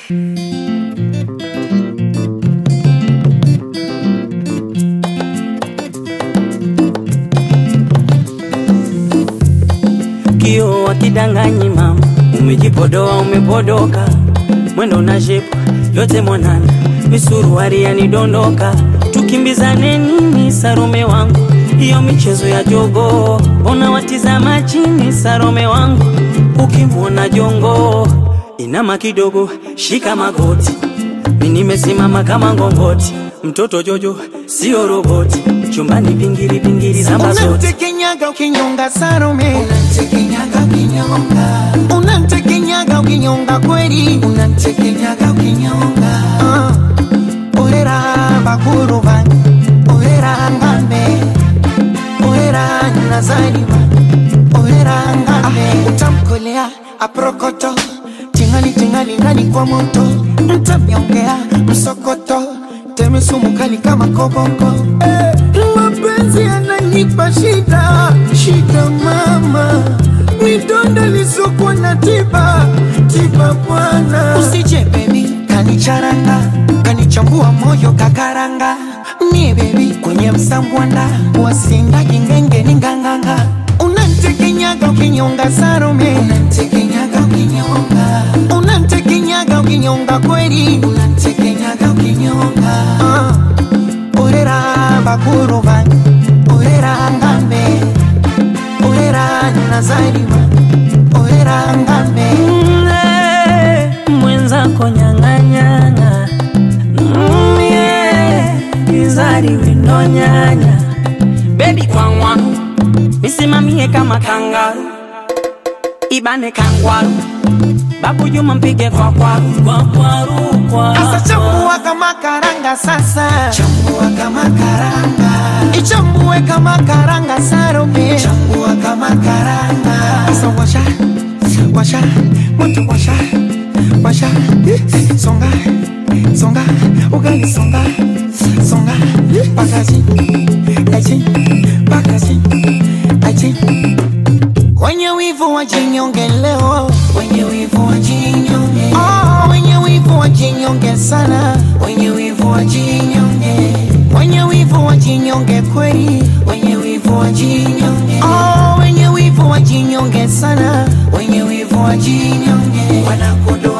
Kio wakidanganyi mama, umejipodoa umepodoka, mwendo na shepu yote mwanana, misuruari yanidondoka, tukimbizane nini Sarome wangu, hiyo michezo ya jogo, mbona watizama chini Sarome wangu, ukimwona jongo inama kidogo, shika magoti, mi nimesimama kama ngongoti, mtoto Jojo sio roboti, chumbani pingiri pingiri zamba zote Unamtekenyaga ukinyonga Salome, Unamtekenyaga ukinyonga, unamtekenyaga ukinyonga kweli. unamtekenyaga ukinyonga, Ah, Orera bakuru bange, orera ngambe, orera nazaliwa, orera ngambe. Utamkolea aprokoto, tingali tingali ndani kwa moto, mtamyongea msokoto, teme sumu kali kama koboko. Eh, mapenzi yananipa shida, shida mama, midonda lisokuwa na tiba, tiba bwana. Usije baby, kanicharanga, kanichambua moyo kakaranga. Mie baby, kwenye msambwanda, wasinga kingenge ni nganganga. Unantekenyaga ukinyonga Salome, unamtekenyaga ukinyonga, unantekenyaga ukinyonga kweli. unamtekenyaga ukinyonga, Ah, orera bakuru bange, orera ngambe, orera nazaliwa, orera ngambe. Mm, mwenzako nyang'anyana Mm, yeah, izari windo nyanya bebi kwangwaru misimamie kama kangaru ibane kangwaru babu juma mpige kwa kwaru kwa kwaru kwa Asa chambua kama karanga sasa, chambua kama karanga, ichambue kama karanga Salome. chambua kama karanga, Asa washa, washa, moto washa, washa, songa, songa, ugali songa, songa, pakazi, aji, pakazi, aji. Wenye wivu wajinyonge leo, wenye wivu wajinyonge, oh, wenye wivu wajinyonge sana, wenye wivu wajinyonge, wenye wivu wajinyonge kweli, wenye wivu wajinyonge, oh, wenye wivu wajinyonge sana. wenye wivu wajinyonge, wanakudoa